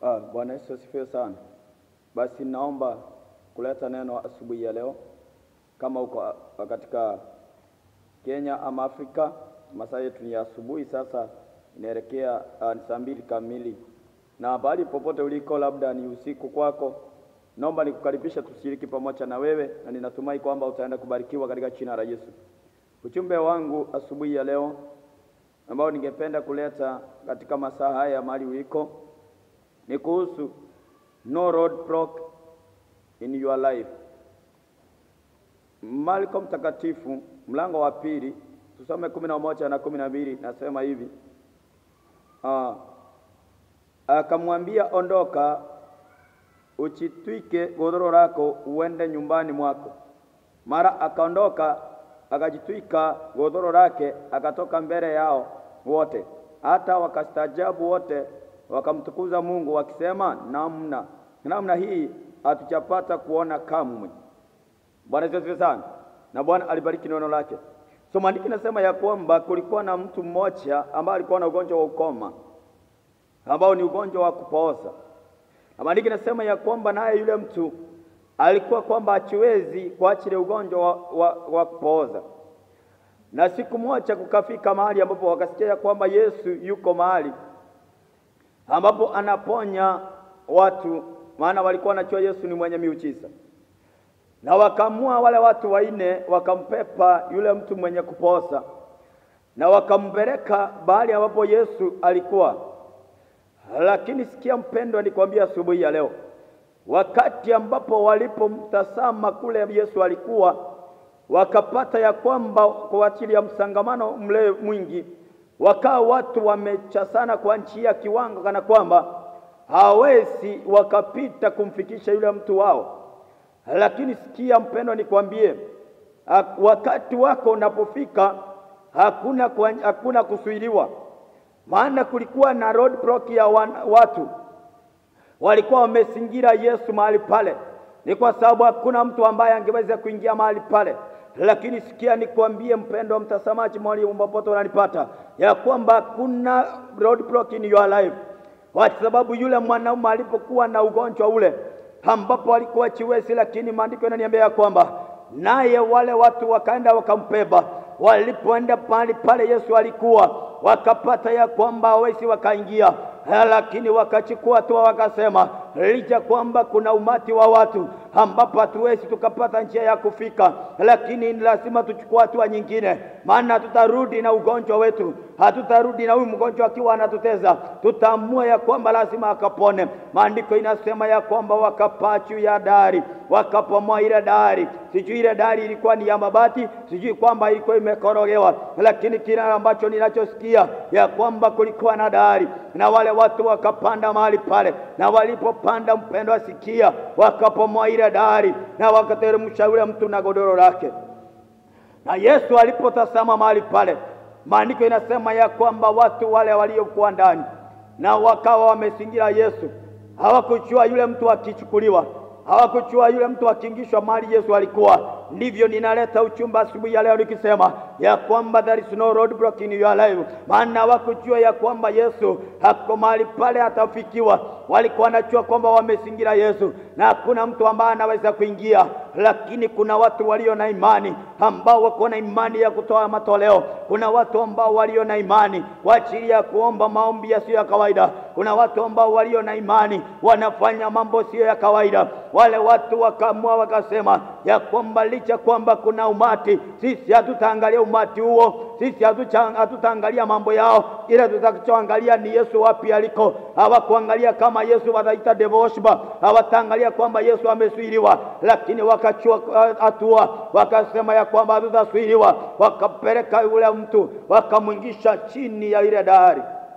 Ah, Bwana Yesu asifiwe sana. Basi naomba kuleta neno asubuhi ya leo, kama uko ah, katika Kenya ama Afrika, masaa yetu ni ya asubuhi sasa, inaelekea ah, ni saa mbili kamili, na bali popote uliko, labda ni usiku kwako, naomba nikukaribisha tushiriki pamoja na wewe, na ninatumai kwamba utaenda kubarikiwa katika jina la Yesu. Ujumbe wangu asubuhi ya leo ambao ningependa kuleta katika masaa haya mahali uliko ni kuhusu no roadblock in your life. Marko Mtakatifu mlango wa pili tusome kumi na moja na kumi na mbili nasema hivi ah, akamwambia ondoka, uchitwike godoro lako uende nyumbani mwako. Mara akaondoka akajitwika godoro lake akatoka mbele yao wote, hata wakastaajabu wote, wakamtukuza Mungu wakisema, namna namna hii hatujapata kuona kamwe. Bwana Yesu asifiwe sana, na Bwana alibariki neno lake. So maandiko nasema ya kwamba kulikuwa na mtu mmoja ambaye alikuwa na ugonjwa wa ukoma ambao ni ugonjwa wa kupooza, na maandiko nasema ya kwamba naye yule mtu alikuwa kwamba hachiwezi kuachilia ugonjwa wa, wa, wa kupooza. Na siku moja kukafika mahali ambapo wakasikia ya kwamba Yesu yuko mahali ambapo anaponya watu, maana walikuwa wanajua Yesu ni mwenye miujiza, na wakamua wale watu waine, wakampepa yule mtu mwenye kupooza na wakampeleka bahali ambapo Yesu alikuwa. Lakini sikia mpendwa, nikwambia asubuhi ya leo wakati ambapo walipomtazama kule Yesu alikuwa, wakapata ya kwamba kwa ajili ya msangamano mle mwingi, wakawa watu wamechasana kwa njia kiwango kana kwamba hawezi wakapita kumfikisha yule mtu wao. Lakini sikia mpendwa, nikwambie, wakati wako unapofika, hakuna, kwa, hakuna kusuiliwa, maana kulikuwa na roadblock ya wan, watu walikuwa wamezingira Yesu mahali pale, ni kwa sababu hakuna mtu ambaye angeweza kuingia mahali pale. Lakini sikia nikwambie, mpendo wa mtazamaji, mahali popote unanipata, ya kwamba kuna roadblock in your life, kwa sababu yule mwanaume alipokuwa na ugonjwa ule ambapo alikuwa chiwezi, lakini maandiko yananiambia ya kwamba naye wale watu wakaenda wakampeba. Walipoenda pale pale Yesu alikuwa, wakapata ya kwamba hawezi wakaingia lakini wakachukua hatua wakasema, licha kwamba kuna umati wa watu ambapo hatuwezi tukapata njia ya kufika, lakini lazima tuchukue hatua nyingine, maana tutarudi na ugonjwa wetu, hatutarudi na huyu mgonjwa akiwa anatuteza. Tutaamua ya kwamba lazima akapone. Maandiko inasema ya kwamba wakapaa juu ya dari, wakapomoa ile dari. Sijui ile dari ilikuwa ni ya mabati, sijui kwamba ilikuwa imekorogewa, lakini kile ambacho ninachosikia ya kwamba kulikuwa na dari na wale watu wakapanda mahali pale, na walipopanda, mpendo asikia, wakapomoa ile dari na wakateremsha yule mtu na godoro lake. Na Yesu alipotazama mahali pale, maandiko inasema ya kwamba watu wale waliokuwa ndani na wakawa wamezingira Yesu, hawakujua yule mtu akichukuliwa, hawakujua yule mtu akiingishwa mahali Yesu alikuwa. Ndivyo ninaleta uchumba asubuhi ya leo nikisema ya kwamba there is no roadblock in your life, maana hawakujua ya kwamba Yesu hako mahali pale atafikiwa. Walikuwa wanajua kwamba wamezingira Yesu na hakuna mtu ambaye anaweza kuingia, lakini kuna watu walio na imani ambao wako na imani ya kutoa matoleo. Kuna watu ambao walio na imani kwa ajili ya kuomba maombi yasiyo ya kawaida. Kuna watu ambao walio na imani wanafanya mambo siyo ya kawaida. Wale watu wakaamua wakasema ya kwamba licha kwamba kuna umati, sisi hatutaangalia umati huo, sisi hatutaangalia mambo yao, ila tutakachoangalia ni Yesu wapi aliko. Hawakuangalia kama Yesu wataita devoshba, hawataangalia kwamba Yesu amesuiliwa, lakini wakachua hatua, wakasema ya kwamba hatutasuiliwa. Wakapeleka yule mtu wakamwingisha chini ya ile dari,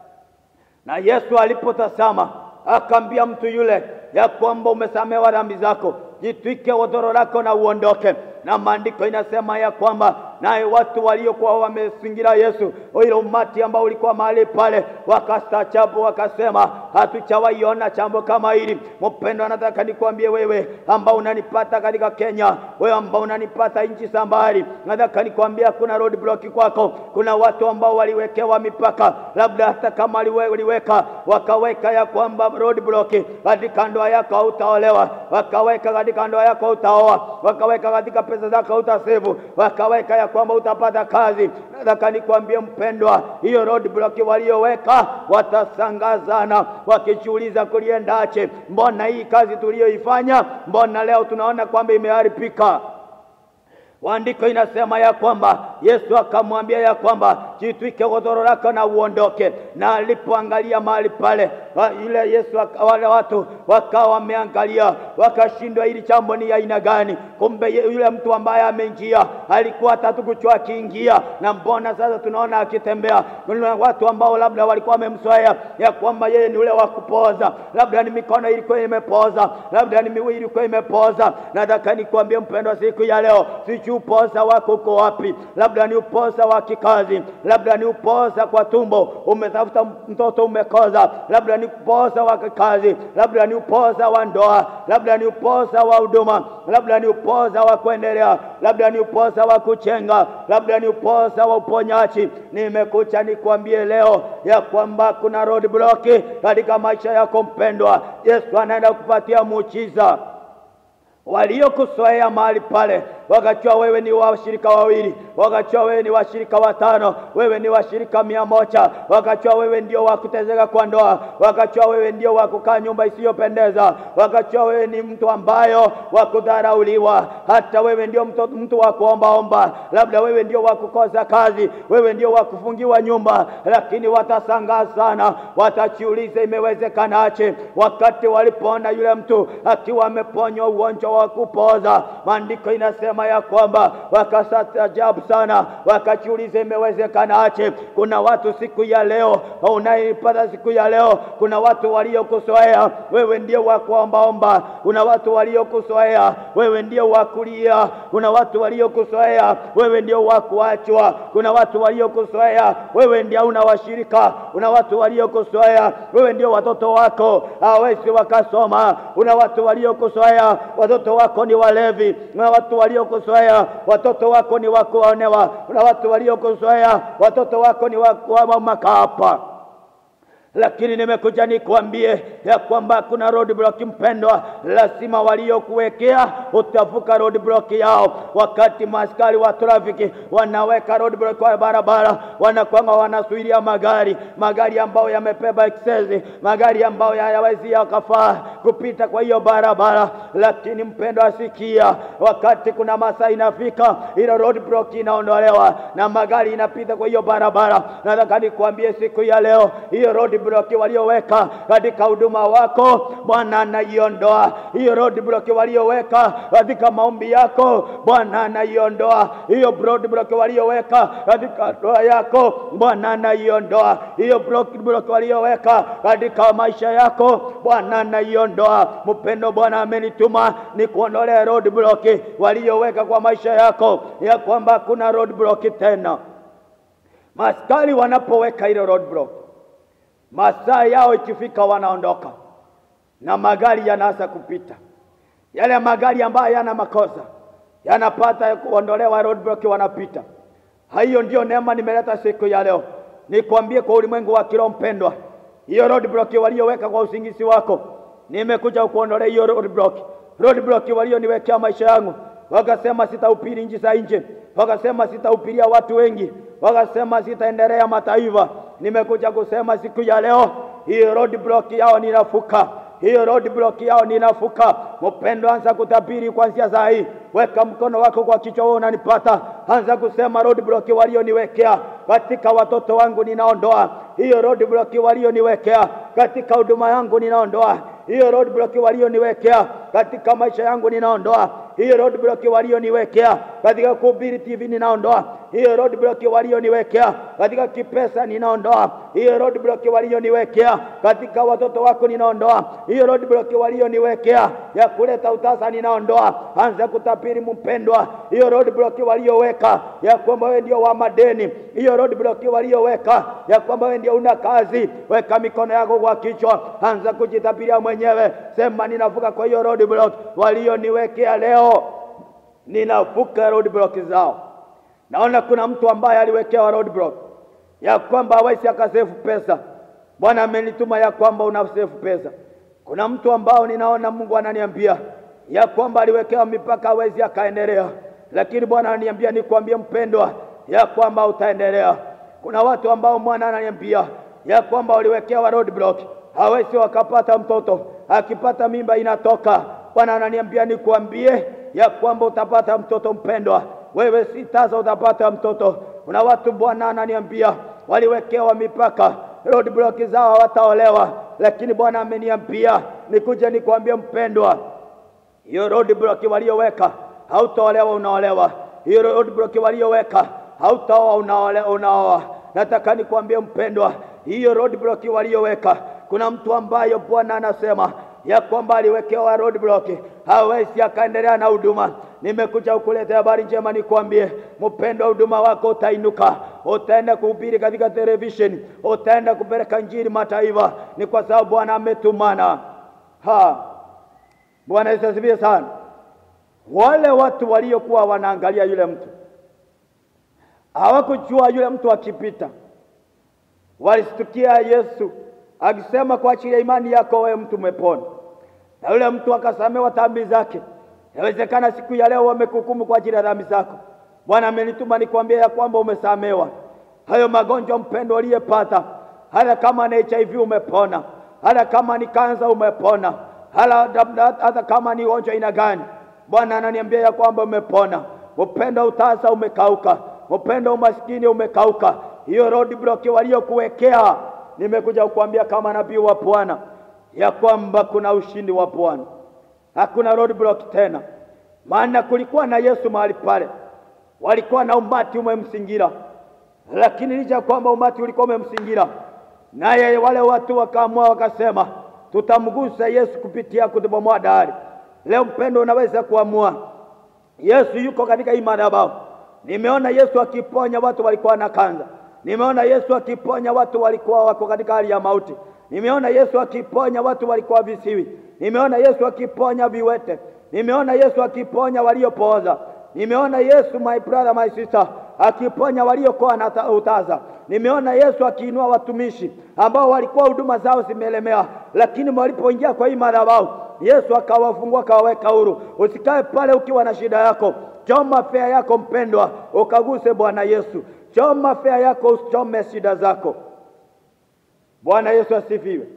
na Yesu alipotazama akaambia mtu yule ya kwamba umesamewa dhambi zako, jitwike godoro lako na uondoke. Na maandiko inasema ya kwamba naye watu waliokuwa wamezingira Yesu, ile umati ambao ulikuwa mahali pale, wakastaajabu wakasema, hatuchawaiona jambo kama hili. Mpendwa, nataka nikwambie wewe ambao unanipata katika Kenya, wewe ambao unanipata nchi za mbali, nataka nikwambia kuna road block kwako. Kuna watu ambao waliwekewa mipaka, labda hata kama waliweka wakaweka ya kwamba road block katika ndoa yako hautaolewa, wakaweka katika ndoa yako hautaoa, wakaweka katika pesa zako hautasevu, wakaweka ya kwamba utapata kazi. Nataka nikwambie mpendwa, hiyo road block walioweka watasangazana wakijiuliza kuliendache, mbona hii kazi tuliyoifanya, mbona leo tunaona kwamba imeharibika. Andiko inasema ya kwamba Yesu akamwambia ya kwamba jitwike godoro lako na uondoke. Na alipoangalia mahali pale, yule Yesu wale watu wakawa wameangalia, wakashindwa hili jambo ni aina gani? Kumbe yule mtu ambaye ameingia alikuwa hatatu kuchua akiingia, na mbona sasa tunaona akitembea. Kuna watu ambao labda walikuwa wamemzoea ya kwamba yeye ni ule wa kupoza, labda ni mikono ilikuwa imepoza, labda ni miguu ilikuwa imepoza. Nataka nikwambie mpendwa, siku ya leo sijui upoza wako uko wapi? Labda ni upoza wa kikazi, labda ni upoza kwa tumbo, umetafuta mtoto umekoza, labda ni upoza wa kikazi, labda ni upoza wa ndoa, labda ni upoza wa huduma, labda ni upoza wa kuendelea, labda ni upoza wa kuchenga, labda ni upoza wa uponyaji. Nimekucha nikwambie leo ya kwamba kuna road block katika maisha yako mpendwa. Yesu anaenda kupatia muujiza waliokusoea mahali pale wakajua wewe ni washirika wawili, wakajua wewe ni washirika watano, wewe ni washirika mia moja, wakajua wewe ndio wa kutezeka kwa ndoa, wakajua wewe ndio wa kukaa nyumba isiyopendeza, wakajua wewe ni mtu ambayo wa kudharauliwa, hata wewe ndio mtu, mtu wa kuombaomba, labda wewe ndio wa kukosa kazi, wewe ndio wa kufungiwa nyumba. Lakini watasangaa sana, watajiuliza imewezekanaje, wakati walipoona yule mtu akiwa ameponywa ugonjwa wa kupoza. Maandiko inasema ya kwamba wakastaajabu sana, wakajiuliza imewezekanaje. Kuna watu siku ya leo unaipata siku ya leo, kuna watu waliokuzoea wewe ndio wa kuombaomba, kuna watu waliokuzoea wewe ndio wa kulia, kuna watu waliokuzoea wewe ndio wa kuachwa, kuna watu waliokuzoea wewe ndio una washirika, kuna watu waliokuzoea wewe ndio watoto wako hawezi wakasoma, kuna watu waliokuzoea watoto wako ni walevi, kuna watu waliokuzoea watoto wako ni wakuonewa, kuna watu waliokuzoea watoto wako ni wa makapa lakini nimekuja nikwambie ya kwamba kuna road block mpendwa, lazima waliokuwekea utavuka road block yao. Wakati maaskari wa trafiki wanaweka road block kwa barabara, wanakwanga wanasuiria magari, magari ambayo yamebeba excess, magari ambayo hayawezi yakafaa kupita kwa hiyo barabara. Lakini mpendwa, asikia, wakati kuna masaa inafika, ile road block inaondolewa na magari inapita kwa hiyo barabara. Nataka nikwambie siku ya leo hiyo road block walioweka katika huduma wako, Bwana anaiondoa hiyo road block walioweka katika maombi yako, Bwana anaiondoa hiyo road block walioweka katika ndoa yako, Bwana anaiondoa hiyo block walioweka katika maisha yako, Bwana anaiondoa. Mpendo, Bwana amenituma ni kuondolea road block walioweka kwa maisha yako, ya kwamba kuna road block tena. Maskari wanapoweka ile road block masaa yao ikifika, wanaondoka na magari yanaanza kupita. Yale magari ambayo yana makosa yanapata kuondolewa roadblock, wanapita. Hiyo ndio neema nimeleta siku ya leo, nikwambie kwa ulimwengu wa kiroho mpendwa, hiyo roadblock walioweka kwa usingizi wako, nimekuja kuondolea hiyo roadblock. Roadblock walioniwekea maisha yangu, wakasema sitahubiri nchi za nje, wakasema sitahubiria watu wengi, wakasema sitaendelea mataifa nimekuja kusema siku ya leo, hiyo road block yao ninafuka, hiyo road block yao ninafuka. Mpendo, anza kutabiri kuanzia saa hii, weka mkono wako kwa kichwa, wewe unanipata, anza kusema road block walioniwekea katika watoto wangu ninaondoa hiyo road block walioniwekea katika huduma yangu ninaondoa hiyo road block walioniwekea katika maisha yangu ninaondoa hiyo roadblock walioniwekea katika kuhubiri TV ninaondoa hiyo roadblock walioniwekea katika kipesa ninaondoa hiyo roadblock walioniwekea katika watoto wako ninaondoa hiyo roadblock walioniwekea ya kuleta utasa ninaondoa anza kutapiri mpendwa hiyo roadblock walioweka ya kwamba wewe ndio wa madeni hiyo roadblock walioweka ya kwamba wewe ndio una kazi weka mikono yako kwa kichwa anza kujitapiria mwenyewe sema ninavuka kwa hiyo roadblock walioniwekea leo ninavuka roadblock zao naona kuna mtu ambaye aliwekewa roadblock ya kwamba hawezi akasefu pesa bwana amenituma ya kwamba una sefu pesa kuna mtu ambao ninaona mungu ananiambia ya kwamba aliwekewa mipaka hawezi akaendelea lakini bwana ananiambia nikwambie mpendwa ya kwamba utaendelea kuna watu ambao mwana ananiambia ya kwamba waliwekewa roadblock hawezi wakapata mtoto akipata mimba inatoka bwana ananiambia nikuambie ya kwamba utapata mtoto mpendwa wewe si tasa utapata mtoto kuna watu bwana ananiambia waliwekewa mipaka roadblock zao hawataolewa lakini bwana ameniambia nikuje nikwambie mpendwa hiyo roadblock walioweka hautaolewa unaolewa hiyo roadblock walioweka hautaoa unaoa unaoa nataka nikwambie mpendwa hiyo roadblock walioweka kuna mtu ambayo bwana anasema ya kwamba aliwekewa roadblock hawezi akaendelea na huduma nimekuja kukuletea habari njema nikwambie mpendwa huduma wako utainuka utaenda kuhubiri katika television utaenda kupeleka njiri mataifa ni kwa sababu bwana ametumana ha bwana yesu asifiwe sana wale watu waliokuwa wanaangalia yule mtu hawakujua yule mtu akipita walistukia yesu akisema kwa ajili ya imani yako wewe mtu umepona na yule mtu akasamewa dhambi zake inawezekana siku ya leo wamekuhukumu kwa ajili ya dhambi zako bwana amenituma nikwambia ya kwamba umesamewa hayo magonjwa mpendo uliyepata hata kama ni hiv umepona hata kama ni kanza umepona hata, hata kama ni ugonjwa aina gani bwana ananiambia ya kwamba umepona upendo utasa umekauka upendo umaskini umekauka hiyo roadblock waliokuwekea nimekuja kukuambia kama nabii wa bwana ya kwamba kuna ushindi wa bwana hakuna roadblock tena maana kulikuwa na yesu mahali pale walikuwa na umati umemsingira lakini licha kwamba umati ulikuwa umemsingira naye wale watu wakaamua wakasema tutamgusa yesu kupitia kutubomoa dari leo mpendo unaweza kuamua yesu yuko katika hii madhabahu nimeona yesu akiponya watu walikuwa na kanza nimeona yesu akiponya watu walikuwa wako katika hali ya mauti nimeona yesu akiponya watu walikuwa visiwi nimeona yesu akiponya viwete nimeona yesu akiponya waliopooza nimeona yesu my brother my sister akiponya waliokuwa na utaza nimeona yesu akiinua watumishi ambao walikuwa huduma zao zimelemea lakini walipoingia kwa hii madhabahu yesu akawafungua akawaweka huru usikae pale ukiwa na shida yako choma fea yako mpendwa ukaguse bwana yesu choma fea yako usichome shida zako bwana yesu asifiwe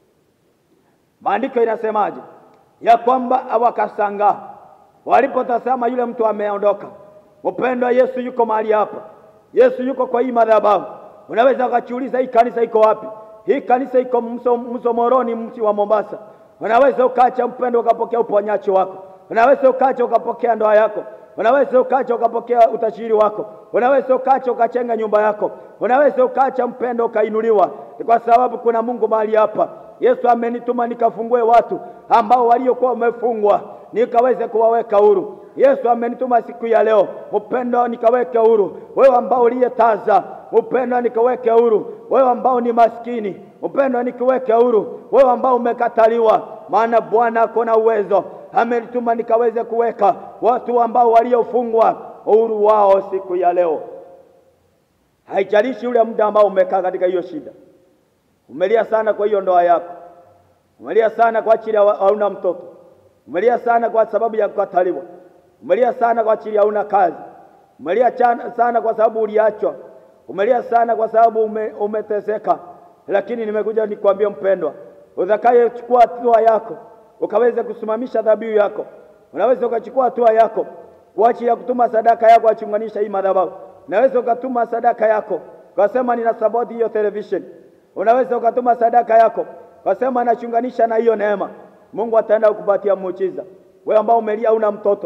maandiko inasemaje ya kwamba wakasangaa walipotazama yule mtu ameondoka mpendwa yesu yuko mahali hapa yesu yuko kwa hii madhabahu unaweza ukajiuliza hii kanisa iko wapi hii kanisa iko msomoroni mji wa mombasa unaweza ukacha mpendo ukapokea uponyaji wako unaweza ukacha ukapokea ndoa yako unaweza ukacha ukapokea utajiri wako unaweza ukacha ukachenga nyumba yako unaweza ukacha mpendo ukainuliwa kwa sababu kuna mungu mahali hapa yesu amenituma nikafungue watu ambao waliokuwa wamefungwa nikaweze kuwaweka huru yesu amenituma siku ya leo mpendo nikaweke huru wewe ambao uliyetaza upendo nikaweke huru wewe ambao ni maskini upendo nikiweke huru wewe ambao umekataliwa maana bwana ako na uwezo amenituma nikaweze kuweka watu ambao waliofungwa uhuru wao siku ya leo haijalishi ule muda ambao umekaa katika hiyo shida umelia sana kwa hiyo ndoa yako umelia sana kwa ajili hauna mtoto umelia sana kwa sababu ya kukataliwa umelia sana kwa ajili hauna kazi umelia sana kwa sababu uliachwa umelia sana kwa sababu ume, umeteseka lakini nimekuja nikwambie mpendwa utakayechukua hatua yako ukaweze kusimamisha dhabihu yako unaweza ukachukua hatua yako kwa ajili ya kutuma sadaka yako achunganisha hii madhabahu unaweza ukatuma sadaka yako ukasema nina saboti hiyo television unaweza ukatuma sadaka yako ukasema nachunganisha na hiyo neema mungu ataenda kukupatia muujiza wewe ambao umelia una mtoto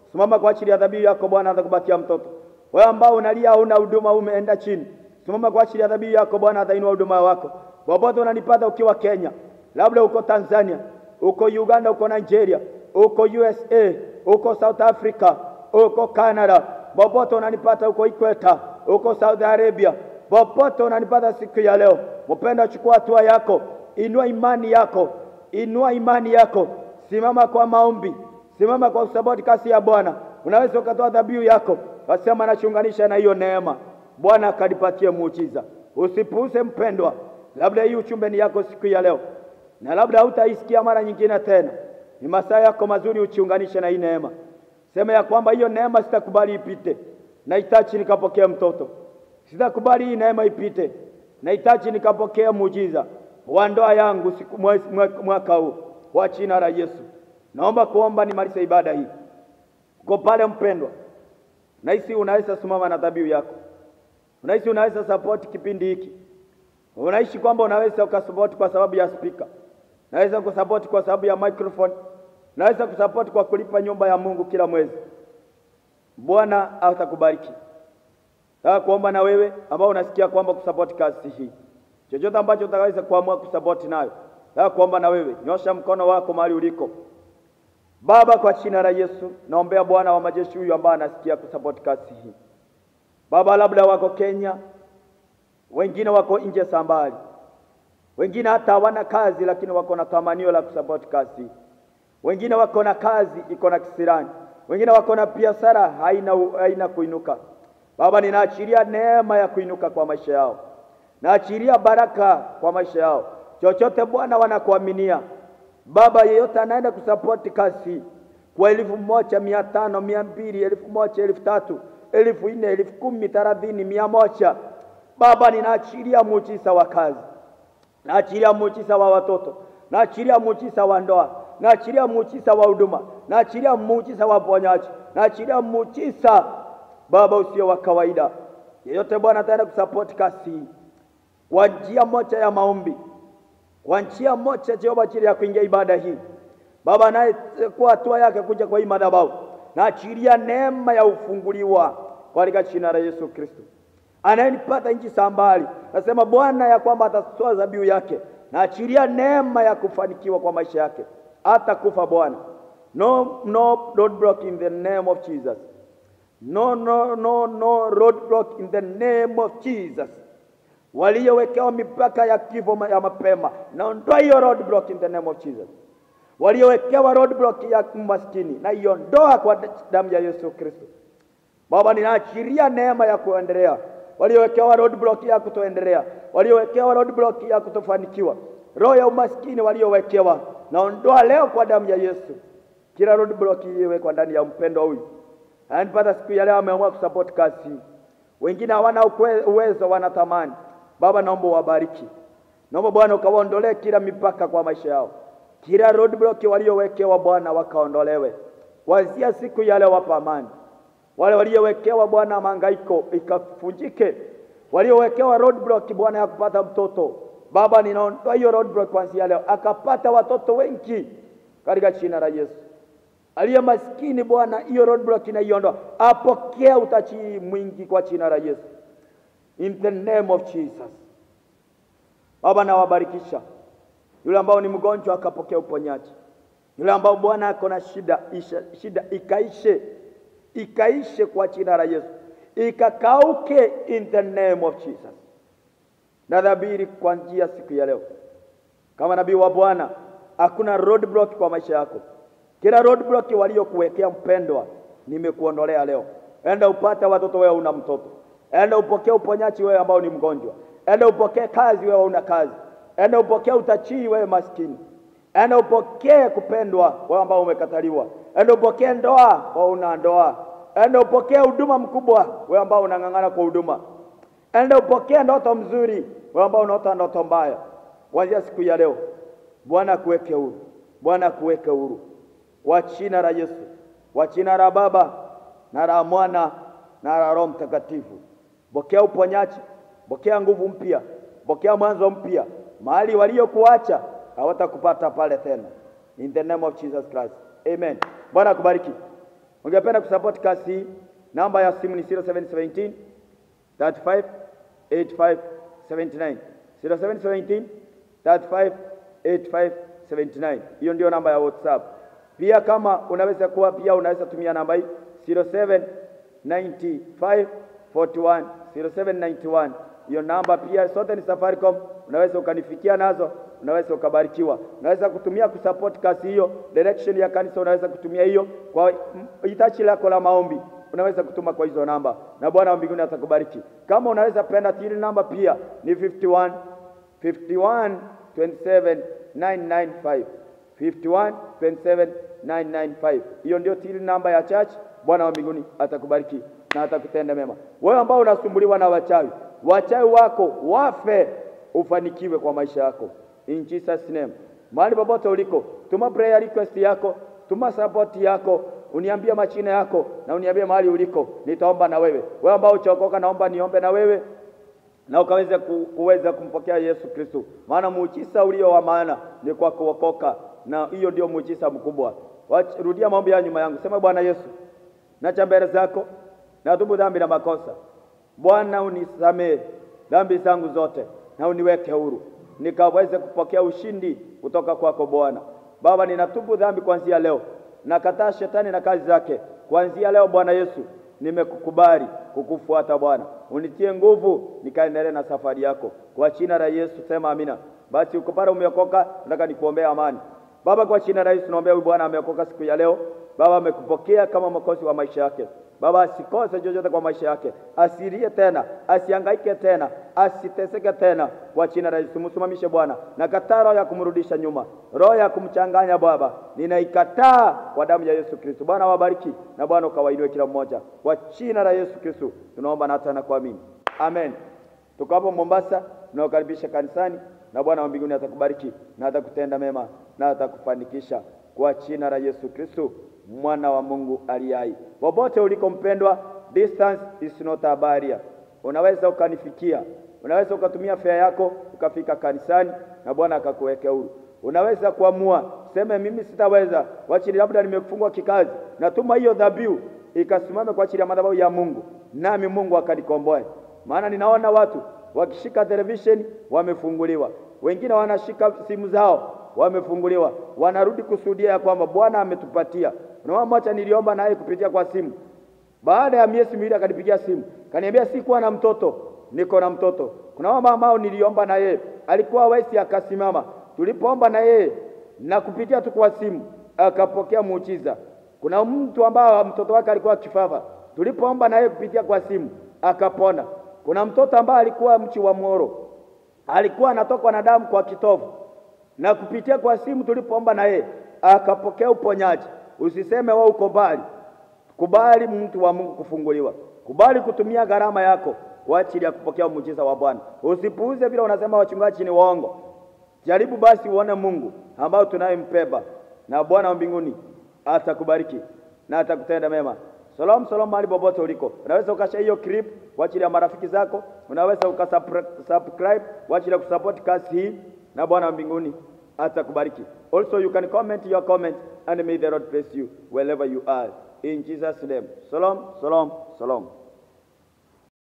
simama kwa ajili ya dhabihu yako Bwana, atakupatia mtoto. Wewe ambao unalia huna huduma, umeenda chini, simama kwa ajili ya dhabihu yako Bwana, atainua huduma wako. Popote unanipata ukiwa Kenya, labda uko Tanzania, uko Uganda, uko Nigeria, uko USA, uko South Africa, uko Canada, popote unanipata, uko Ikweta, uko Saudi Arabia, popote unanipata siku ya leo, mpenda, chukua hatua yako, inua imani yako, inua imani yako, simama kwa maombi, simama kwa kusapoti kasi ya Bwana. Unaweza ukatoa dhabihu yako, wasema nachunganisha na hiyo neema, Bwana akanipatie muujiza. Usipuuze mpendwa, labda hii uchumbe ni yako siku ya leo, na labda hautaisikia mara nyingine tena. Ni masaa yako mazuri, uchiunganishe na hii neema. Sema ya kwamba hiyo neema sitakubali ipite, nahitaji nikapokea mtoto. Sitakubali hii neema ipite, nahitaji nikapokea muujiza wa ndoa yangu siku mwaka huu kwa jina la Yesu. Naomba kuomba nimalize ibada hii. Uko pale mpendwa, nahisi unaweza simama na dhabihu yako, unahisi unaweza support kipindi hiki, unaishi kwamba unaweza ukasupport kwa sababu ya speaker, naweza kusupport kwa sababu ya microphone, naweza kusupport kwa kulipa nyumba ya Mungu kila mwezi. Bwana atakubariki. Nataka kuomba na wewe ambao unasikia kwamba kusupport kazi hii, chochote ambacho utakaweza kuamua kusupport nayo, nataka kuomba na wewe, nyosha mkono wako mahali uliko. Baba, kwa jina la Yesu naombea Bwana wa majeshi huyu ambaye anasikia kusupport kazi hii. Baba, labda wako Kenya, wengine wako nje sambali, wengine hata hawana kazi, lakini wako na tamanio la kusupport kazi hii. Wengine wako na kazi iko na kisirani, wengine wako na biashara haina, haina kuinuka. Baba, ninaachilia neema ya kuinuka kwa maisha yao, naachilia baraka kwa maisha yao. Chochote Bwana wanakuaminia Baba, yeyote anaenda kusapoti kazi kwa elfu moja mia tano mia mbili elfu moja elfu tatu elfu nne elfu kumi thelathini mia moja Baba, ninaachilia muujiza wa kazi, naachilia muujiza wa watoto, naachilia muujiza wa ndoa, naachilia muujiza wa huduma, naachilia muujiza wa ponyaji, naachilia muujiza Baba usio wa kawaida. Yeyote Bwana ataenda kusapoti kazi kwa njia moja ya maombi kwa njia moja Jehova, ajili ya kuingia ibada hii Baba, naye kwa hatua yake kuja kwa hii madhabahu, na achilia neema ya ufunguliwa katika jina la Yesu Kristo. Anayenipata nchi za mbali, nasema Bwana ya kwamba atatoa dhabihu yake, na achilia neema ya kufanikiwa kwa maisha yake, hata kufa Bwana. No, no roadblock in the name of Jesus. No, no, no, no roadblock in the name of Jesus waliowekewa mipaka ya kifo ya mapema, naondoa hiyo roadblock in the name of Jesus. Waliowekewa roadblock ya umaskini, na iondoa kwa damu ya Yesu Kristo. Baba, ninaachiria neema ya kuendelea. Waliowekewa roadblock ya kutoendelea, waliowekewa roadblock ya kutofanikiwa, roho ya umaskini waliowekewa, naondoa leo kwa damu ya Yesu kila roadblock iliyowekwa ndani ya mpendo huyu. Anipata siku ya leo ameamua kusupport kazi wengine hawana uwezo, wanatamani Baba, naomba uwabariki, naomba Bwana ukawaondolee kila mipaka kwa maisha yao, kila roadblock waliowekewa Bwana wakaondolewe kuanzia siku ya leo. Wapa amani wale waliowekewa Bwana mahangaiko ikafunjike, waliowekewa roadblock Bwana ya kupata mtoto Baba, ninaondoa hiyo roadblock kuanzia leo, akapata watoto wengi katika jina la Yesu. Aliye maskini Bwana, hiyo roadblock inaiondoa, apokea utachi mwingi kwa jina la Yesu, in the name of Jesus. Baba, nawabarikisha yule ambao ni mgonjwa akapokea uponyaji, yule ambao Bwana ako na shida isha, shida ikaishe, ikaishe kwa jina la Yesu, ikakauke in the name of Jesus. Nadhabiri kwa njia siku ya leo kama nabii wa Bwana, hakuna roadblock kwa maisha yako kila roadblock waliokuwekea mpendwa, nimekuondolea leo. Enda upate watoto, wewe una mtoto. Enda upokee uponyaji, wewe ambao ni mgonjwa. Enda upokee kazi, wewe una kazi. Enda upokee utachii, wewe maskini. Enda upokee kupendwa, wewe ambao umekataliwa. Enda upokee ndoa, wewe una ndoa. Enda upokee huduma mkubwa, wewe ambao unang'ang'ana kwa huduma. Enda upokee ndoto mzuri, wewe ambao unaota ndoto mbaya. Kuanzia siku ya leo, Bwana akuweke huru, Bwana akuweke huru kwa jina la Yesu, kwa jina la Baba na la Mwana na la Roho Mtakatifu. Pokea uponyaji, pokea nguvu mpya, pokea mwanzo mpya. Mahali waliokuacha hawatakupata pale tena, in the name of Jesus Christ, amen. Bwana akubariki. ungependa kusupport kazi hii, namba ya simu ni 0717 35 85 79 0717 35 85 79. Hiyo ndio namba ya WhatsApp. Pia kama unaweza kuwa pia unaweza tumia namba hii 0795 41 0791. Hiyo namba pia sote ni Safaricom, unaweza ukanifikia nazo, unaweza ukabarikiwa. Unaweza kutumia kusupport kazi hiyo, direction ya kanisa unaweza kutumia hiyo kwa hitaji lako la maombi unaweza kutuma kwa hizo namba na Bwana wa mbinguni atakubariki. Kama unaweza penda tili namba pia ni 51 51 27 995 51 27 995. Hiyo ndio tili namba ya church. Bwana wa mbinguni atakubariki na atakutenda mema. Wewe ambao unasumbuliwa na wachawi, wachawi wako wafe, ufanikiwe kwa maisha yako in Jesus name. Mahali popote uliko, tuma prayer request yako, tuma support yako uniambie machina yako na uniambie mahali uliko, nitaomba na wewe. Wewe ambao uchokoka, naomba niombe na wewe na ukaweze ku, kuweza kumpokea Yesu Kristo, maana muujiza ulio wa maana ni kwa kuokoka, na hiyo ndio muujiza mkubwa. Wach- Rudia maombi ya nyuma yangu, sema: Bwana Yesu, nacha mbele zako, natubu dhambi na makosa. Bwana, unisamehe dhambi zangu zote na uniweke huru, nikaweze kupokea ushindi kutoka kwako Bwana. Baba, ninatubu dhambi kuanzia leo nakataa shetani na kazi zake kuanzia leo. Bwana Yesu, nimekukubali kukufuata Bwana, unitie nguvu nikaendelee na safari yako kwa jina la Yesu, sema amina. Basi uko pale umeokoka, nataka nikuombea amani. Baba, kwa jina la Yesu naombea huyu bwana ameokoka siku ya leo. Baba, amekupokea kama mwokozi wa maisha yake. Baba, asikose chochote kwa maisha yake, asilie tena, asihangaike tena, asiteseke tena, kwa jina la Yesu. Msimamishe Bwana, na kataa roho ya kumrudisha nyuma, roho ya kumchanganya Baba, ninaikataa kwa damu ya Yesu Kristo. Bwana wabariki na Bwana ukawainue kila mmoja, kwa jina la Yesu Kristo tunaomba na hata na kuamini, amen. Tuko hapo Mombasa, tunaokaribisha kanisani, na Bwana wa mbinguni atakubariki na atakutenda mema na atakufanikisha kwa jina la Yesu Kristo mwana wa Mungu aliye hai. Popote uliko mpendwa, distance is not a barrier. Unaweza ukanifikia, unaweza ukatumia fare yako ukafika kanisani na Bwana akakuweke huru. Unaweza kuamua seme, mimi sitaweza, wachili labda nimefungwa kikazi, natuma hiyo dhabihu ikasimame kwa ajili ya madhabahu ya Mungu, nami Mungu akanikomboe. Maana ninaona watu wakishika televisheni wamefunguliwa, wengine wanashika simu zao wamefunguliwa, wanarudi kusudia ya kwamba Bwana ametupatia. Unaona, mmoja niliomba naye kupitia kwa simu, baada ya miezi miwili akanipigia simu, kaniambia sikuwa na mtoto, niko na mtoto. Kuna mama ambao niliomba na yeye alikuwa wesi, akasimama, tulipoomba na yeye na kupitia tu kwa simu akapokea muujiza. Kuna mtu ambao mtoto wake alikuwa kifafa, tulipoomba na yeye kupitia kwa simu akapona. Kuna mtoto ambaye alikuwa mchi wa Moro, alikuwa anatokwa na damu kwa kitovu na kupitia kwa simu tulipoomba na yeye akapokea uponyaji. Usiseme wewe uko mbali, kubali mtu wa Mungu kufunguliwa, kubali kutumia gharama yako kwa ajili ya kupokea muujiza wa Bwana. Usipuuze vile unasema wachungaji ni waongo. Jaribu basi uone Mungu ambao tunayempeba, na Bwana wa mbinguni atakubariki na atakutenda mema. Shalom, shalom mahali popote uliko. Unaweza ukashare hiyo clip kwa ajili ya marafiki zako, unaweza ukasubscribe kwa ajili ya kusupport kazi hii, na Bwana wa mbinguni atakubariki. Also you can comment your comment and may the Lord bless you wherever you are. In Jesus name. Shalom, shalom, shalom.